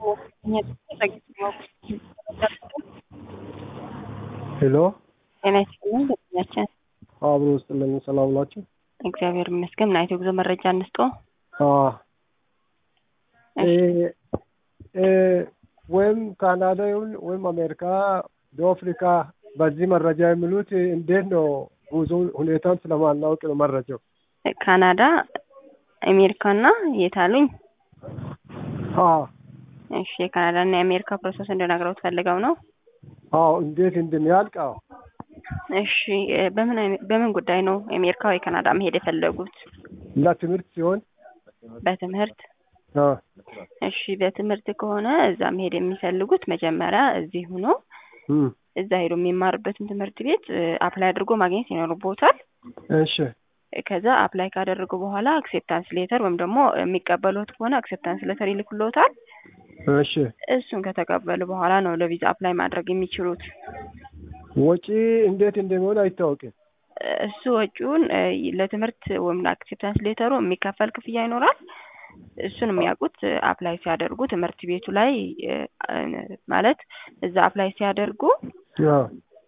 ሄሎ ጤና ይስጥልኝ ደንበኛችን አብሮ ውስጥልኝ ሰላም ናቸው? እግዚአብሔር ይመስገን ምን አይነት የጉዞ መረጃ እንስጦ ወይም ካናዳ ይሁን ወይም አሜሪካ፣ ደቡብ አፍሪካ በዚህ መረጃ የሚሉት እንዴት ነው? ጉዞ ሁኔታን ስለማናውቅ ነው መረጃው። ካናዳ አሜሪካና የት አሉኝ? አዎ እሺ የካናዳ እና የአሜሪካ ፕሮሰስ እንድነግረው ፈልገው ነው? አዎ እንዴት እንደሚያልቅ አዎ። እሺ በምን አይነት በምን ጉዳይ ነው አሜሪካ ወይ ካናዳ መሄድ የፈለጉት? ለትምህርት ሲሆን በትምህርት አ እሺ በትምህርት ከሆነ እዛ መሄድ የሚፈልጉት መጀመሪያ እዚህ ሆኖ እም እዛ ሄዶ የሚማርበትን ትምህርት ቤት አፕላይ አድርጎ ማግኘት ይኖርቦታል። እሺ ከዛ አፕላይ ካደረጉ በኋላ አክሴፕታንስ ሌተር ወይም ደግሞ የሚቀበሉት ከሆነ አክሴፕታንስ ሌተር ይልኩልዎታል። እሺ እሱን ከተቀበሉ በኋላ ነው ለቪዛ አፕላይ ማድረግ የሚችሉት። ወጪ እንዴት እንደሚሆን አይታወቅም። እሱ ወጪውን ለትምህርት ወይም ለአክሴፕታንስ ሌተሩ የሚከፈል ክፍያ ይኖራል። እሱን የሚያውቁት አፕላይ ሲያደርጉ ትምህርት ቤቱ ላይ ማለት እዛ አፕላይ ሲያደርጉ አዎ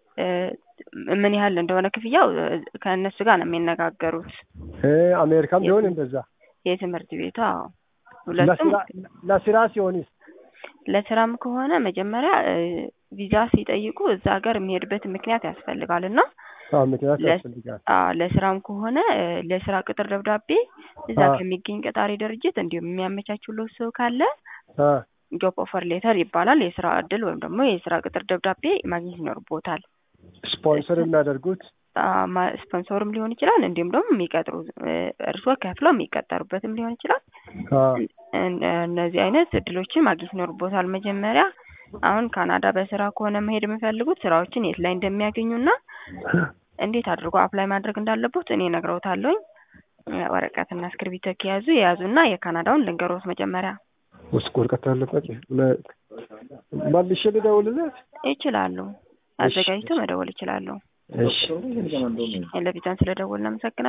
ምን ያህል እንደሆነ ክፍያው ከእነሱ ጋር ነው የሚነጋገሩት። እ አሜሪካም ቢሆን እንደዛ የትምህርት ቤቱ አዎ ሁለቱም ለስራ ለስራ ሲሆንስ ለስራም ከሆነ መጀመሪያ ቪዛ ሲጠይቁ እዛ ሀገር የሚሄድበት ምክንያት ያስፈልጋል እና አዎ ምክንያት ለ- ያስፈልጋል። አዎ ለስራም ከሆነ ለስራ ቅጥር ደብዳቤ እዛ አዎ። ከሚገኝ ቀጣሪ ድርጅት እንዲሁም የሚያመቻችሎት ሰው ካለ አ ጆብ ኦፈር ሌተር ይባላል። የስራ እድል ወይም ደግሞ የስራ ቅጥር ደብዳቤ ማግኘት ይኖርቦታል። ስፖንሰር የሚያደርጉት አ- ማ- ስፖንሰርም ሊሆን ይችላል እንዲሁም ደግሞ የሚቀጥሩ እርስዎ ከፍለው የሚቀጠሩበትም ሊሆን ይችላል። አ እን- እነዚህ አይነት እድሎችን ማግኘት ይኖርቦታል። መጀመሪያ አሁን ካናዳ በስራ ከሆነ መሄድ የሚፈልጉት ስራዎችን የት ላይ እንደሚያገኙና እንዴት አድርጎ አፕላይ ማድረግ እንዳለቦት እኔ እነግረውታለሁኝ። ወረቀትና እስክርቢቶ ከያዙ የያዙና የካናዳውን ልንገሮት መጀመሪያ ውስጥ ወረቀት አለበት። መልሼ ልደውልለት? ይችላሉ። አዘጋጅቶ መደወል ይችላሉ። እሺ ለቪዛን ስለደወልን አመሰግናለሁ።